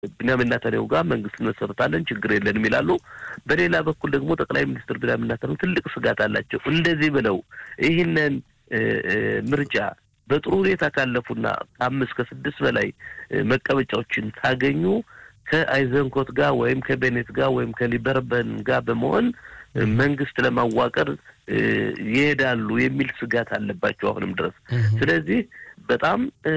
ቢንያሚን ኔታንያሁ ጋር መንግስት እንመሰርታለን ችግር የለንም ይላሉ። በሌላ በኩል ደግሞ ጠቅላይ ሚኒስትር ቢንያሚን ኔታንያሁ ትልቅ ስጋት አላቸው። እንደዚህ ብለው ይህንን ምርጫ በጥሩ ሁኔታ ካለፉና ከአምስት ከስድስት በላይ መቀመጫዎችን ካገኙ ከአይዘንኮት ጋር ወይም ከቤኔት ጋር ወይም ከሊበርበን ጋር በመሆን መንግስት ለማዋቀር ይሄዳሉ የሚል ስጋት አለባቸው አሁንም ድረስ። ስለዚህ በጣም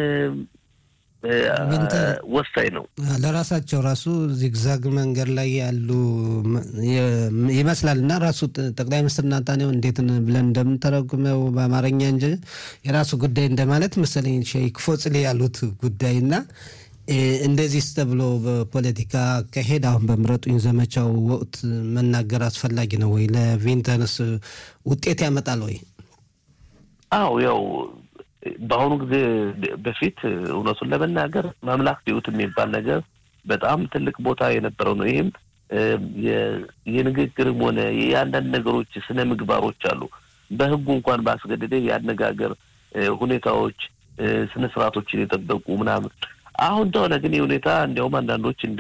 ወሳኝ ነው። ለራሳቸው ራሱ ዚግዛግ መንገድ ላይ ያሉ ይመስላል እና ራሱ ጠቅላይ ሚኒስትር ናታንያሁ እንዴት ብለን እንደምንተረጉመው በአማርኛ እንጂ የራሱ ጉዳይ እንደማለት መሰለኝ ሼክ ፎጽሌ ያሉት ጉዳይ እና እንደዚህ ተብሎ በፖለቲካ አካሄድ አሁን በምረጡኝ ዘመቻው ወቅት መናገር አስፈላጊ ነው ወይ? ለቬንተንስ ውጤት ያመጣል ወይ? አዎ ያው በአሁኑ ጊዜ በፊት እውነቱን ለመናገር ማምላክቲዩት የሚባል ነገር በጣም ትልቅ ቦታ የነበረው ነው። ይህም የንግግርም ሆነ የአንዳንድ ነገሮች ስነ ምግባሮች አሉ። በህጉ እንኳን ባስገደደ የአነጋገር ሁኔታዎች ስነ ስርዓቶችን የጠበቁ ምናምን አሁን ተሆነ ግን የሁኔታ እንዲያውም አንዳንዶች እንደ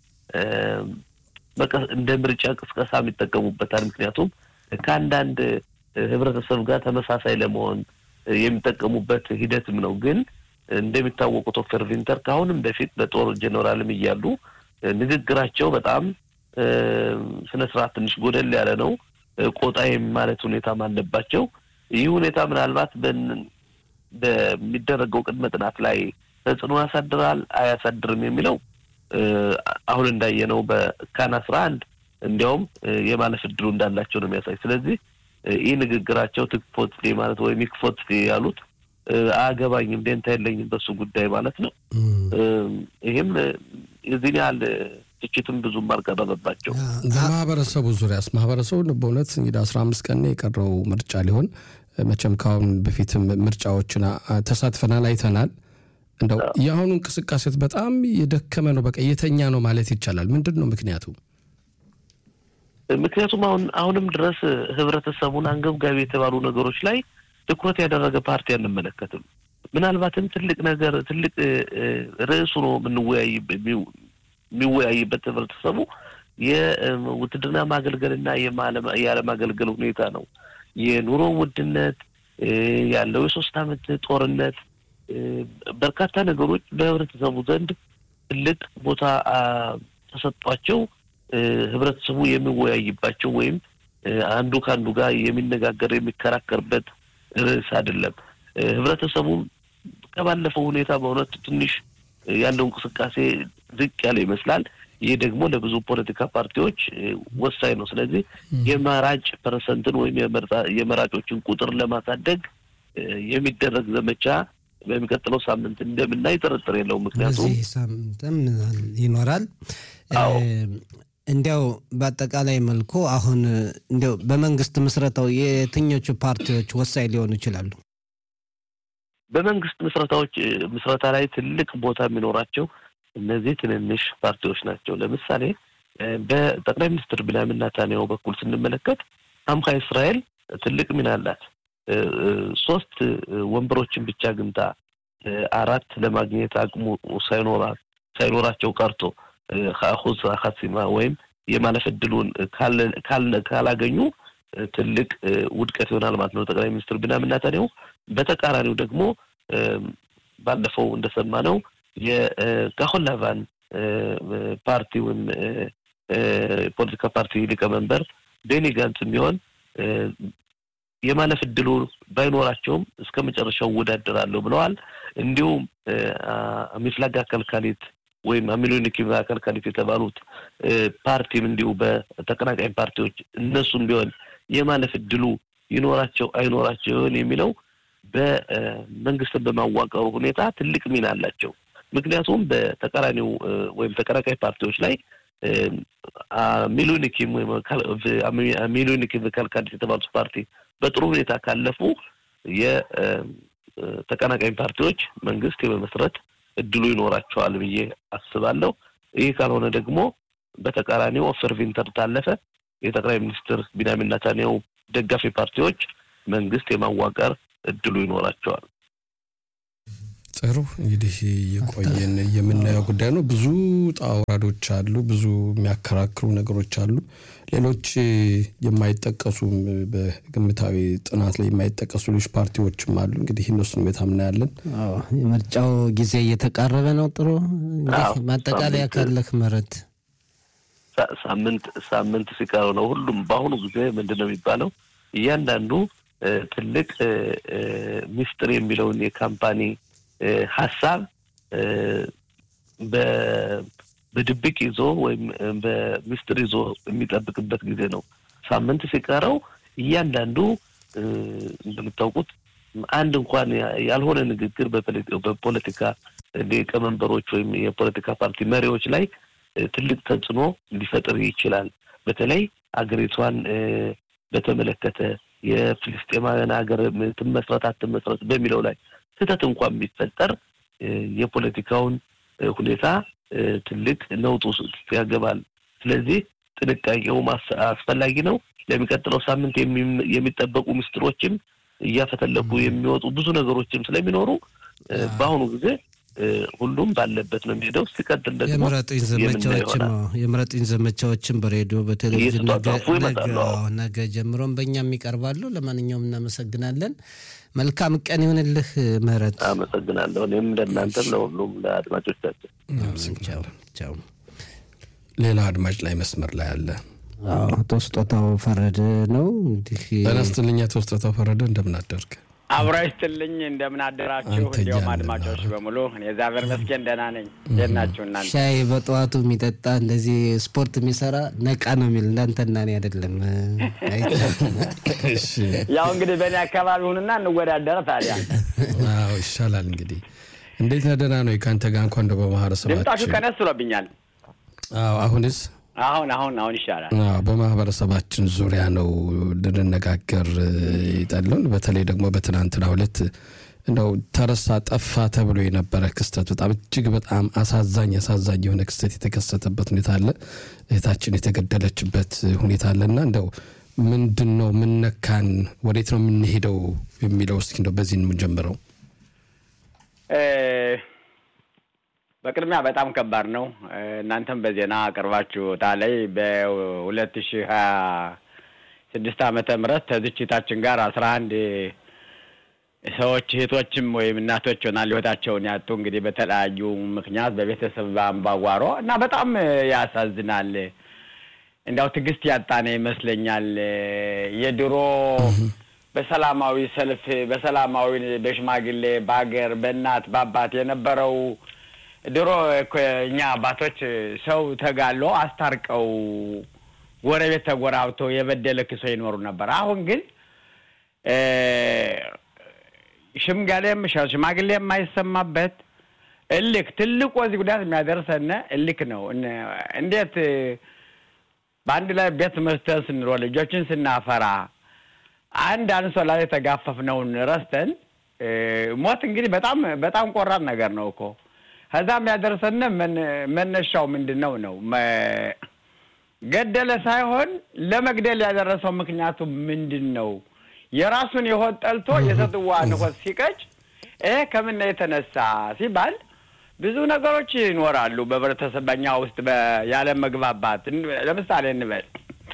እንደ ምርጫ ቅስቀሳ የሚጠቀሙበታል። ምክንያቱም ከአንዳንድ ህብረተሰብ ጋር ተመሳሳይ ለመሆን የሚጠቀሙበት ሂደትም ነው። ግን እንደሚታወቁት ኦፈር ቪንተር ከአሁንም በፊት በጦር ጀኔራልም እያሉ ንግግራቸው በጣም ስነ ስርዓት ትንሽ ጎደል ያለ ነው። ቆጣ ማለት ሁኔታም አለባቸው። ይህ ሁኔታ ምናልባት በሚደረገው ቅድመ ጥናት ላይ ተጽዕኖ ያሳድራል አያሳድርም የሚለው አሁን እንዳየነው በካን አስራ አንድ እንዲያውም የማለፍ እድሉ እንዳላቸው ነው የሚያሳይ። ስለዚህ ይህ ንግግራቸው ትክፎት ማለት ወይም ይክፎት ያሉት አያገባኝም፣ ደንታ የለኝም በሱ ጉዳይ ማለት ነው። ይህም የዚህን ያህል ትችትም ብዙም አልቀረበባቸው። በማህበረሰቡ ዙሪያስ ማህበረሰቡ በእውነት እንግዲህ አስራ አምስት ቀን የቀረው ምርጫ ሊሆን መቼም ከአሁን በፊትም ምርጫዎችን ተሳትፈናል አይተናል። እንደው የአሁኑ እንቅስቃሴት በጣም የደከመ ነው፣ በቃ የተኛ ነው ማለት ይቻላል። ምንድን ነው ምክንያቱ? ምክንያቱም አሁን አሁንም ድረስ ህብረተሰቡን አንገብጋቢ የተባሉ ነገሮች ላይ ትኩረት ያደረገ ፓርቲ አንመለከትም። ምናልባትም ትልቅ ነገር ትልቅ ርዕሱ ነው የሚወያይበት ህብረተሰቡ የውትድርና ማገልገልና ያለማገልገል ሁኔታ ነው። የኑሮ ውድነት ያለው የሶስት አመት ጦርነት በርካታ ነገሮች በህብረተሰቡ ዘንድ ትልቅ ቦታ ተሰጧቸው ህብረተሰቡ የሚወያይባቸው ወይም አንዱ ከአንዱ ጋር የሚነጋገር የሚከራከርበት ርዕስ አይደለም። ህብረተሰቡ ከባለፈው ሁኔታ በእውነት ትንሽ ያለው እንቅስቃሴ ዝቅ ያለ ይመስላል። ይህ ደግሞ ለብዙ ፖለቲካ ፓርቲዎች ወሳኝ ነው። ስለዚህ የመራጭ ፐርሰንትን ወይም የመራጮችን ቁጥር ለማሳደግ የሚደረግ ዘመቻ በሚቀጥለው ሳምንት እንደምናይ ጥርጥር የለውም። ምክንያቱም በዚህ ሳምንትም ይኖራል። እንዲያው በአጠቃላይ መልኩ አሁን እንዲያው በመንግስት ምስረታው የትኞቹ ፓርቲዎች ወሳኝ ሊሆኑ ይችላሉ? በመንግስት ምስረታዎች ምስረታ ላይ ትልቅ ቦታ የሚኖራቸው እነዚህ ትንንሽ ፓርቲዎች ናቸው። ለምሳሌ በጠቅላይ ሚኒስትር ቢንያሚን ኔታንያሁ በኩል ስንመለከት አምካ እስራኤል ትልቅ ሚና አላት። ሶስት ወንበሮችን ብቻ ግንታ አራት ለማግኘት አቅሙ ሳይኖራት ሳይኖራቸው ቀርቶ ከአሁዝ ሀሲማ ወይም የማለፍ እድሉን ካላገኙ ትልቅ ውድቀት ይሆናል ማለት ነው ጠቅላይ ሚኒስትር ቢንያሚን ኔታንያሁ። በተቃራኒው ደግሞ ባለፈው እንደሰማነው የካሆላቫን ፓርቲ ወይም ፖለቲካ ፓርቲ ሊቀመንበር ቤኒ ጋንት የሚሆን የማለፍ እድሉ ባይኖራቸውም እስከ መጨረሻው እወዳደራለሁ ብለዋል። እንዲሁም ሚፍላጋ ከልካሊት ወይም አሚሎኒኪቭ ከልካሊት የተባሉት ፓርቲም እንዲሁ በተቀናቃኝ ፓርቲዎች እነሱም ቢሆን የማለፍ እድሉ ይኖራቸው አይኖራቸው ይሆን የሚለው በመንግስትን በማዋቀሩ ሁኔታ ትልቅ ሚና አላቸው። ምክንያቱም በተቃራኒው ወይም ተቀናቃኝ ፓርቲዎች ላይ ሚሊዮኒኪም ወይም ሚሊዮኒኪቭ ከልካሊት የተባሉት ፓርቲ በጥሩ ሁኔታ ካለፉ የተቀናቃኝ ፓርቲዎች መንግስት የመመስረት እድሉ ይኖራቸዋል ብዬ አስባለሁ። ይህ ካልሆነ ደግሞ በተቃራኒው ኦፈር ቪንተር ታለፈ የጠቅላይ ሚኒስትር ቢንያሚን ኔታንያሁ ደጋፊ ፓርቲዎች መንግስት የማዋቀር እድሉ ይኖራቸዋል። ጥሩ እንግዲህ የቆየን የምናየው ጉዳይ ነው። ብዙ ጣውራዶች አሉ፣ ብዙ የሚያከራክሩ ነገሮች አሉ። ሌሎች የማይጠቀሱ በግምታዊ ጥናት ላይ የማይጠቀሱ ሌሎች ፓርቲዎችም አሉ። እንግዲህ እነሱን ሁኔታ ምናያለን። የምርጫው ጊዜ እየተቃረበ ነው። ጥሩ ማጠቃለያ ካለህ ምህረት ሳምንት ሳምንት ሲቀረው ነው ሁሉም በአሁኑ ጊዜ ምንድን ነው የሚባለው እያንዳንዱ ትልቅ ሚስጥር የሚለውን የካምፓኒ ሀሳብ በድብቅ ይዞ ወይም በሚስጥር ይዞ የሚጠብቅበት ጊዜ ነው። ሳምንት ሲቀረው እያንዳንዱ እንደምታውቁት አንድ እንኳን ያልሆነ ንግግር በፖለቲካ ሊቀመንበሮች ወይም የፖለቲካ ፓርቲ መሪዎች ላይ ትልቅ ተጽዕኖ ሊፈጥር ይችላል። በተለይ አገሪቷን በተመለከተ የፍልስጤማውያን ሀገር ትመስረት አትመስረት በሚለው ላይ ስህተት እንኳን ቢፈጠር የፖለቲካውን ሁኔታ ትልቅ ነውጥ ውስጥ ያገባል። ስለዚህ ጥንቃቄው አስፈላጊ ነው። ለሚቀጥለው ሳምንት የሚጠበቁ ምስጢሮችም እያፈተለኩ የሚወጡ ብዙ ነገሮችም ስለሚኖሩ በአሁኑ ጊዜ ሁሉም ባለበት ነው የሚሄደው። ሲቀጥል ደግሞ የምረጡኝ ዘመቻዎችም የምረጡኝ ዘመቻዎችም በሬዲዮ በቴሌቪዥን ነገ ጀምሮም በእኛም ይቀርባሉ። ለማንኛውም እናመሰግናለን። መልካም ቀን ይሁንልህ ምህረት። አመሰግናለሁ። እኔም ለእናንተም ለሁሉም ለአድማጮቻችን ቻው። ሌላ አድማጭ ላይ መስመር ላይ አለ። አቶ ስጦታው ፈረደ ነው እንግዲህ በነስትልኛ አቶ ስጦታው ፈረደ እንደምን አደርግ? አብሮ ይስጥልኝ። እንደምን አደራችሁ? እንዲሁም አድማጮች በሙሉ እኔ እግዚአብሔር ይመስገን ደህና ነኝ። እንዴት ናችሁ እናንተ? ሻይ በጠዋቱ የሚጠጣ እንደዚህ ስፖርት የሚሰራ ነቃ ነው የሚል እንዳንተና እኔ አይደለም። ያው እንግዲህ በእኔ አካባቢ ሁንና እንወዳደረ ታዲያ። አዎ ይሻላል። እንግዲህ እንዴት ነህ? ደህና ነው? ከአንተ ጋር እንኳን እንደ በማህበረሰባችን ድምጣችሁ ቀነስ ብሎብኛል። አዎ አሁንስ አሁን አሁን አሁን ይሻላል። በማህበረሰባችን ዙሪያ ነው ልንነጋገር ይጠሉን። በተለይ ደግሞ በትናንትናው ዕለት እንደው ተረሳ ጠፋ ተብሎ የነበረ ክስተት በጣም እጅግ በጣም አሳዛኝ አሳዛኝ የሆነ ክስተት የተከሰተበት ሁኔታ አለ። እህታችን የተገደለችበት ሁኔታ አለና እንደው ምንድን ነው ምነካን፣ ወዴት ነው የምንሄደው የሚለው እስኪ እንደው በዚህ የምንጀምረው በቅድሚያ በጣም ከባድ ነው። እናንተም በዜና አቅርባችሁታ ላይ በሁለት ሺህ ሀያ ስድስት ዓመተ ምህረት ተዝችታችን ጋር አስራ አንድ ሰዎች እህቶችም ወይም እናቶች ሆናል ህይወታቸውን ያጡ እንግዲህ በተለያዩ ምክንያት በቤተሰብ በአምባጓሮ እና በጣም ያሳዝናል። እንዲያው ትዕግስት ያጣነ ይመስለኛል። የድሮ በሰላማዊ ሰልፍ በሰላማዊ በሽማግሌ በሀገር በእናት በአባት የነበረው ድሮ እኮ እኛ አባቶች ሰው ተጋሎ አስታርቀው ጎረቤት ተጎራብቶ የበደለ ክሶ ይኖሩ ነበር። አሁን ግን ሽምጋሌም ሽማግሌ የማይሰማበት እልክ ትልቁ ወዚህ ጉዳት የሚያደርሰን እልክ ነው። እንዴት በአንድ ላይ ቤት መስተን ስንሮጥ ልጆችን ስናፈራ አንድ አንሶላ ላይ የተጋፈፍነውን ረስተን ሞት እንግዲህ በጣም በጣም ቆራጥ ነገር ነው እኮ ከዛም ያደርሰን መነሻው ምንድን ነው ነው ገደለ ሳይሆን ለመግደል ያደረሰው ምክንያቱ ምንድን ነው? የራሱን የሆድ ጠልቶ የሰትዋን ሆድ ሲቀጭ ይሄ ከምን የተነሳ ሲባል ብዙ ነገሮች ይኖራሉ በህብረተሰብ በኛ ውስጥ ያለ መግባባት። ለምሳሌ እንበል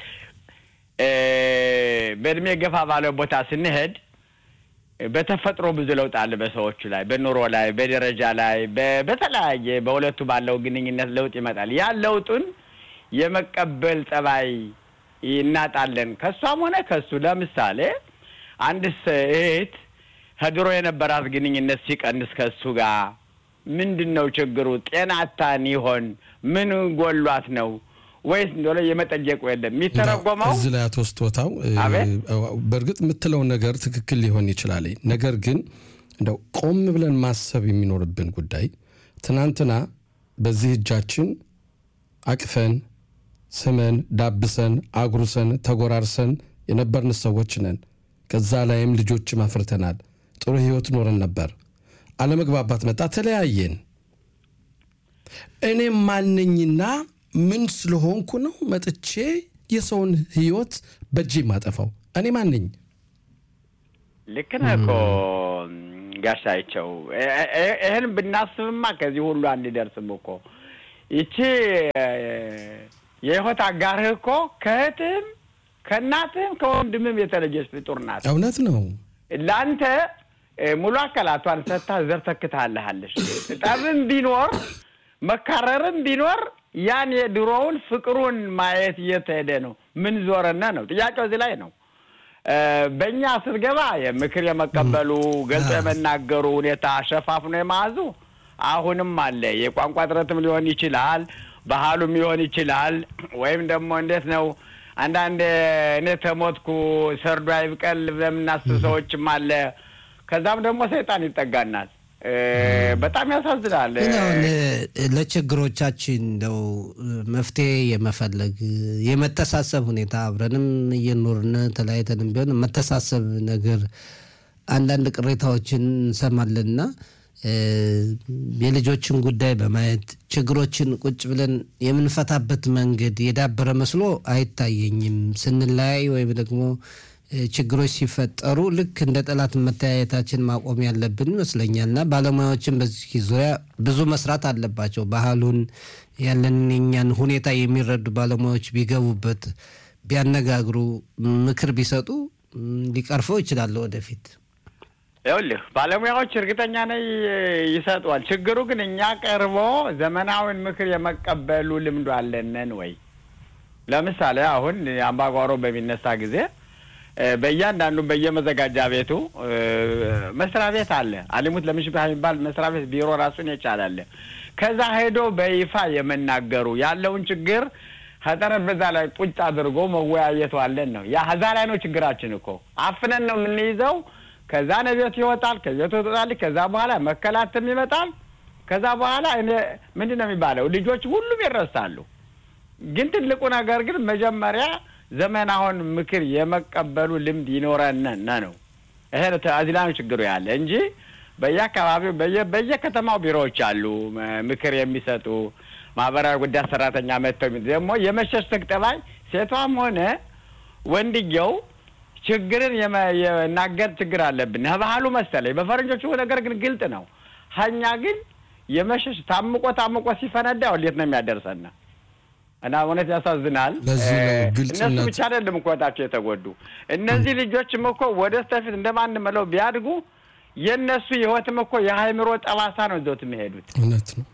በእድሜ ገፋ ባለ ቦታ ስንሄድ በተፈጥሮ ብዙ ለውጥ አለ በሰዎቹ ላይ፣ በኑሮ ላይ፣ በደረጃ ላይ፣ በተለያየ በሁለቱ ባለው ግንኙነት ለውጥ ይመጣል። ያን ለውጡን የመቀበል ጠባይ እናጣለን ከእሷም ሆነ ከሱ። ለምሳሌ አንድ እህት ከድሮ የነበራት ግንኙነት ሲቀንስ ከሱ ጋር ምንድን ነው ችግሩ? ጤናታን ይሆን? ምን ጎሏት ነው ወይስ እንደሆነ የመጠየቁ የለም የሚተረጎመው እዚህ ላይ አቶ ስጦታው በእርግጥ የምትለው ነገር ትክክል ሊሆን ይችላል። ነገር ግን እንደው ቆም ብለን ማሰብ የሚኖርብን ጉዳይ ትናንትና በዚህ እጃችን አቅፈን ስመን ዳብሰን አጉርሰን ተጎራርሰን የነበርን ሰዎች ነን። ከዛ ላይም ልጆችም አፍርተናል። ጥሩ ህይወት ኖረን ነበር። አለመግባባት መጣ፣ ተለያየን። እኔም ማነኝና ምን ስለሆንኩ ነው መጥቼ የሰውን ህይወት በእጄ ማጠፋው? እኔ ማነኝ? ልክ ነህ እኮ ጋሻይቸው ይህን ብናስብማ ከዚህ ሁሉ አንደርስም እኮ ይቺ የህይወት አጋርህ እኮ ከእህትህም ከእናትህም ከወንድምም የተለየች ፍጡር ናት። እውነት ነው። ለአንተ ሙሉ አካላቷን ሰጥታ ዘር ተክታለሃለች። ጠብም ቢኖር መካረርም ቢኖር ያን የድሮውን ፍቅሩን ማየት እየተሄደ ነው። ምን ዞረነ ነው ጥያቄው እዚህ ላይ ነው። በእኛ ስትገባ የምክር የመቀበሉ ገልጾ የመናገሩ ሁኔታ ሸፋፍኖ የመያዙ አሁንም አለ። የቋንቋ ጥረትም ሊሆን ይችላል፣ ባህሉም ሊሆን ይችላል። ወይም ደግሞ እንዴት ነው አንዳንድ እኔ ተሞትኩ ሰርዶ አይብቀል ለምናስብ ሰዎችም አለ። ከዛም ደግሞ ሰይጣን ይጠጋናል። በጣም ያሳዝናል። ግን አሁን ለችግሮቻችን እንደው መፍትሄ የመፈለግ የመተሳሰብ ሁኔታ አብረንም እየኖርን ተለያይተንም ቢሆን መተሳሰብ ነገር አንዳንድ ቅሬታዎችን እንሰማለንና የልጆችን ጉዳይ በማየት ችግሮችን ቁጭ ብለን የምንፈታበት መንገድ የዳበረ መስሎ አይታየኝም። ስንለያይ ወይም ደግሞ ችግሮች ሲፈጠሩ ልክ እንደ ጠላት መተያየታችን ማቆም ያለብን ይመስለኛል እና ባለሙያዎችን በዚህ ዙሪያ ብዙ መስራት አለባቸው። ባህሉን ያለንን የኛን ሁኔታ የሚረዱ ባለሙያዎች ቢገቡበት፣ ቢያነጋግሩ፣ ምክር ቢሰጡ ሊቀርፈው ይችላል ወደፊት። ይኸውልህ ባለሙያዎች እርግጠኛ ነኝ ይሰጧል። ችግሩ ግን እኛ ቀርቦ ዘመናዊን ምክር የመቀበሉ ልምዱ አለንን ወይ? ለምሳሌ አሁን አምባጓሮ በሚነሳ ጊዜ በእያንዳንዱ በየመዘጋጃ ቤቱ መስሪያ ቤት አለ። አሊሙት ለምሽባህ የሚባል መስሪያ ቤት ቢሮ ራሱን የቻላለ ከዛ ሄዶ በይፋ የመናገሩ ያለውን ችግር ከጠረጴዛ ላይ ቁጭ አድርጎ መወያየቱ አለን ነው። ያ ዛ ላይ ነው ችግራችን እኮ አፍነን ነው የምንይዘው። ከዛ ነቤት ይወጣል፣ ከቤቱ ይወጣል። ከዛ በኋላ መከላትም ይመጣል። ከዛ በኋላ እኔ ምንድን ነው የሚባለው ልጆች ሁሉም ይረሳሉ። ግን ትልቁ ነገር ግን መጀመሪያ ዘመናውን ምክር የመቀበሉ ልምድ ይኖረን ነው። ይሄ እዚህ ላይ ነው ችግሩ ያለ እንጂ በየአካባቢው በየከተማው ቢሮዎች አሉ ምክር የሚሰጡ ማህበራዊ ጉዳይ ሰራተኛ መጥተው ደግሞ የመሸሽተግ ጠባይ ሴቷም ሆነ ወንድየው ችግርን የናገር ችግር አለብን ባህሉ መሰለኝ። በፈረንጆቹ ነገር ግን ግልጥ ነው። ሀኛ ግን የመሸሽ ታምቆ ታምቆ ሲፈነዳ ወዴት ነው የሚያደርሰን? እና እውነት ያሳዝናል። እነሱ ብቻ አይደለም እኮ ታቸው የተጎዱ እነዚህ ልጆችም እኮ ወደ ስተፊት እንደማንመለው ቢያድጉ የእነሱ ህይወትም እኮ የሀይምሮ ጠባሳ ነው ይዘውት የሚሄዱት። እውነት ነው።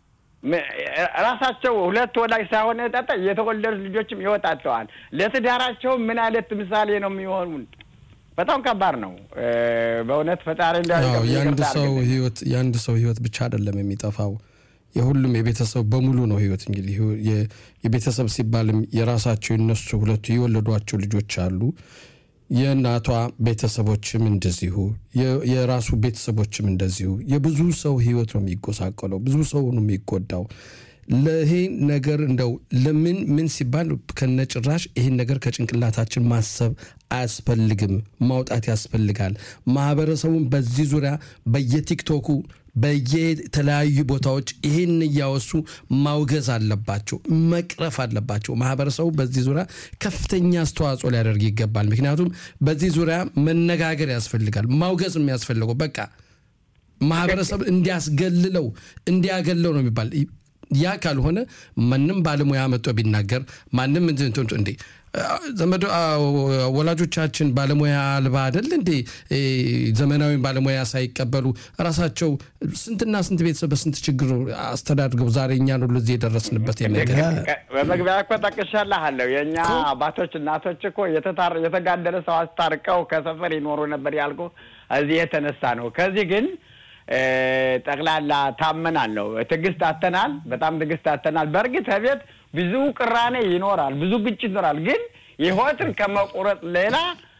ራሳቸው ሁለት ወላጅ ሳይሆን ጠጠ የተወለዱ ልጆችም ይወጣቸዋል። ለትዳራቸው ምን አይነት ምሳሌ ነው የሚሆኑን? በጣም ከባድ ነው በእውነት ፈጣሪ የአንድ ሰው ህይወት የአንድ ሰው ህይወት ብቻ አይደለም የሚጠፋው የሁሉም የቤተሰብ በሙሉ ነው ህይወት። እንግዲህ የቤተሰብ ሲባልም የራሳቸው የነሱ ሁለቱ የወለዷቸው ልጆች አሉ። የእናቷ ቤተሰቦችም እንደዚሁ፣ የራሱ ቤተሰቦችም እንደዚሁ። የብዙ ሰው ህይወት ነው የሚጎሳቀለው፣ ብዙ ሰው ነው የሚጎዳው። ለይሄ ነገር እንደው ለምን ምን ሲባል ከነጭራሽ ይህን ነገር ከጭንቅላታችን ማሰብ አያስፈልግም፣ ማውጣት ያስፈልጋል። ማህበረሰቡን በዚህ ዙሪያ በየቲክቶኩ በየተለያዩ ቦታዎች ይህን እያወሱ ማውገዝ አለባቸው፣ መቅረፍ አለባቸው። ማህበረሰቡ በዚህ ዙሪያ ከፍተኛ አስተዋጽኦ ሊያደርግ ይገባል። ምክንያቱም በዚህ ዙሪያ መነጋገር ያስፈልጋል። ማውገዝ የሚያስፈልገው በቃ ማህበረሰብ እንዲያስገልለው እንዲያገለው ነው የሚባል ያ ካልሆነ ማንም ባለሙያ መጥቶ ቢናገር ማንም እንዴ ዘመዶ ወላጆቻችን ባለሙያ አልባ አይደል እንዴ? ዘመናዊ ባለሙያ ሳይቀበሉ ራሳቸው ስንትና ስንት ቤተሰብ በስንት ችግር አስተዳድገው ዛሬ እኛን ሁሉ እዚህ የደረስንበት ነገር በመግቢያ እኮ ጠቅሻለሁ። የእኛ አባቶች እናቶች እኮ የተጋደለ ሰው አስታርቀው ከሰፈር ይኖሩ ነበር ያልኩ እዚህ የተነሳ ነው። ከዚህ ግን ጠቅላላ ታመናል ነው። ትዕግስት አተናል፣ በጣም ትዕግስት አተናል። በእርግጥ ከቤት ብዙ ቅራኔ ይኖራል፣ ብዙ ግጭት ይኖራል። ግን ህይወትን ከመቁረጥ ሌላ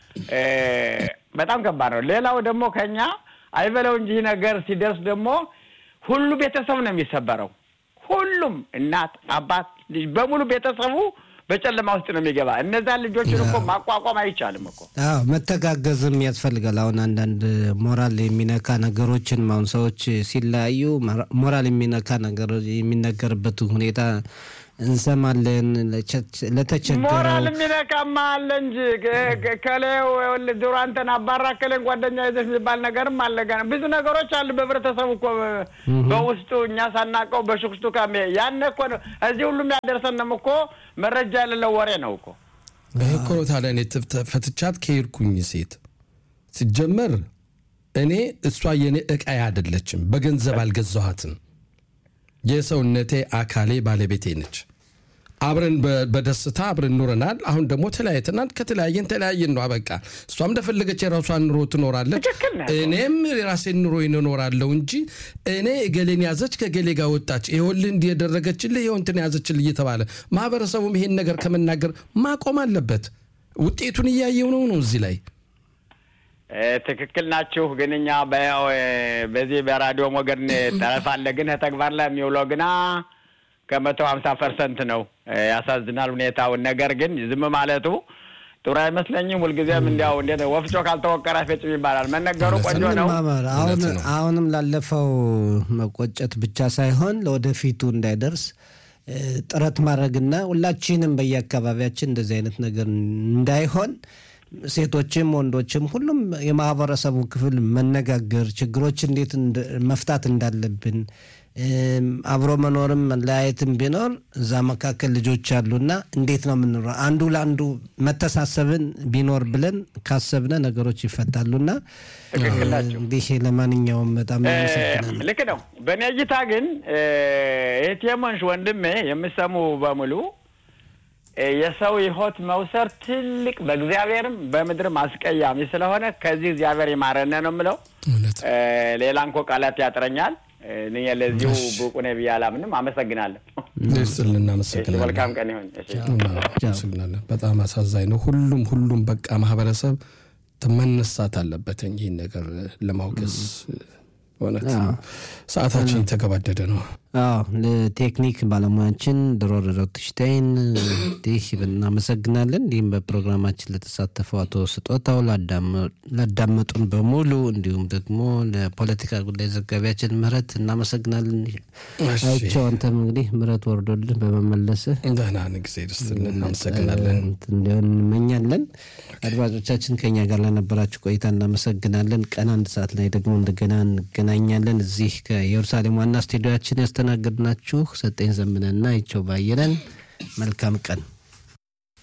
በጣም ከባድ ነው። ሌላው ደግሞ ከኛ አይበለው እንጂ ነገር ሲደርስ ደግሞ ሁሉ ቤተሰብ ነው የሚሰበረው። ሁሉም እናት፣ አባት፣ ልጅ በሙሉ ቤተሰቡ በጨለማ ውስጥ ነው የሚገባ። እነዛን ልጆችን እኮ ማቋቋም አይቻልም እኮ። አዎ መተጋገዝም ያስፈልጋል። አሁን አንዳንድ ሞራል የሚነካ ነገሮችን አሁን ሰዎች ሲለያዩ ሞራል የሚነካ ነገር የሚነገርበት ሁኔታ እንሰማለን። ለተቸገረው ሞራል የሚነካማ አለ እንጂ ከሌው ድሮ አንተን አባራ ከሌን ጓደኛ ይዘሽ የሚባል ነገርም አለ። ገና ብዙ ነገሮች አሉ በህብረተሰቡ እኮ በውስጡ እኛ ሳናውቀው በሽኩሽቱ ካሜ ያን እኮ ነው እዚህ ሁሉም ያደርሰንም እኮ መረጃ የሌለው ወሬ ነው እኮ ይህ እኮ ነው ታዲያ እኔ ፈትቻት ከሄድኩኝ ሴት ሲጀመር እኔ እሷ የኔ እቃዬ አይደለችም። በገንዘብ አልገዛኋትም። የሰውነቴ አካሌ ባለቤቴ ነች። አብረን በደስታ አብረን ኑረናል። አሁን ደግሞ ተለያይተናል። ከተለያየን ተለያየን ነው በቃ። እሷም እንደፈለገች የራሷን ኑሮ ትኖራለች፣ እኔም የራሴን ኑሮ እኖራለሁ እንጂ እኔ እገሌን ያዘች ከገሌ ጋር ወጣች፣ ይኸውልህ እንዲህ የደረገችልህ ይኸው እንትን ያዘችልህ እየተባለ ማህበረሰቡም ይሄን ነገር ከመናገር ማቆም አለበት። ውጤቱን እያየው ነው ነው እዚህ ላይ ትክክል ናችሁ። ግን እኛ በዚህ በራዲዮ ሞገድ ጠረፍ አለ፣ ግን ተግባር ላይ የሚውለው ግና ከመቶ ሀምሳ ፐርሰንት ነው። ያሳዝናል ሁኔታውን። ነገር ግን ዝም ማለቱ ጥሩ አይመስለኝም። ሁልጊዜም እንዲያው እንዴት ወፍጮ ካልተወቀረ አይፈጭም ይባላል። መነገሩ ቆንጆ ነው። አሁንም ላለፈው መቆጨት ብቻ ሳይሆን ለወደፊቱ እንዳይደርስ ጥረት ማድረግና ሁላችንም በየአካባቢያችን እንደዚህ አይነት ነገር እንዳይሆን ሴቶችም ወንዶችም ሁሉም የማህበረሰቡ ክፍል መነጋገር ችግሮች እንዴት መፍታት እንዳለብን አብሮ መኖርም መለያየትም ቢኖር እዛ መካከል ልጆች አሉና እንዴት ነው የምንኖረው? አንዱ ለአንዱ መተሳሰብን ቢኖር ብለን ካሰብነ ነገሮች ይፈታሉና እንዲህ ለማንኛውም በጣም እናመሰግናለን። ልክ ነው። በእኔ እይታ ግን ኤቲኤሞንሽ ወንድሜ የምሰሙ በሙሉ የሰው ሕይወት መውሰድ ትልቅ በእግዚአብሔርም በምድርም አስቀያሚ ስለሆነ ከዚህ እግዚአብሔር ይማረነ ነው የምለው። ሌላ እንኮ ቃላት ያጥረኛል። እኔ ለዚሁ ብቁ ነኝ ብዬ አላምንም። አመሰግናለሁ። ስል እናመሰግናለን። መልካም ቀን ይሆን። አመሰግናለን። በጣም አሳዛኝ ነው። ሁሉም ሁሉም በቃ ማህበረሰብ መነሳት አለበት ይህን ነገር ለማውገዝ። እውነት ሰዓታችን የተገባደደ ነው። አዎ ለቴክኒክ ባለሙያችን ድሮ ረዶትሽታይን እንዲህ እናመሰግናለን። እንዲሁም በፕሮግራማችን ለተሳተፈው አቶ ስጦታው ላዳመጡን በሙሉ እንዲሁም ደግሞ ለፖለቲካ ጉዳይ ዘጋቢያችን ምህረት እናመሰግናለን። አይቸው አንተም እንግዲህ ምህረት ወርዶልን በመመለስህ ደህና ጊዜ ደስትልን እናመሰግናለን እንዲሆን እንመኛለን። አድማጮቻችን ከኛ ጋር ለነበራችሁ ቆይታ እናመሰግናለን። ቀን አንድ ሰዓት ላይ ደግሞ እንደገና እንገናኛለን። እዚህ ከኢየሩሳሌም ዋና ስቱዲዮችን ያስተናገድናችሁ ሰጠኝ ዘምነና ይቸው ባየለን። መልካም ቀን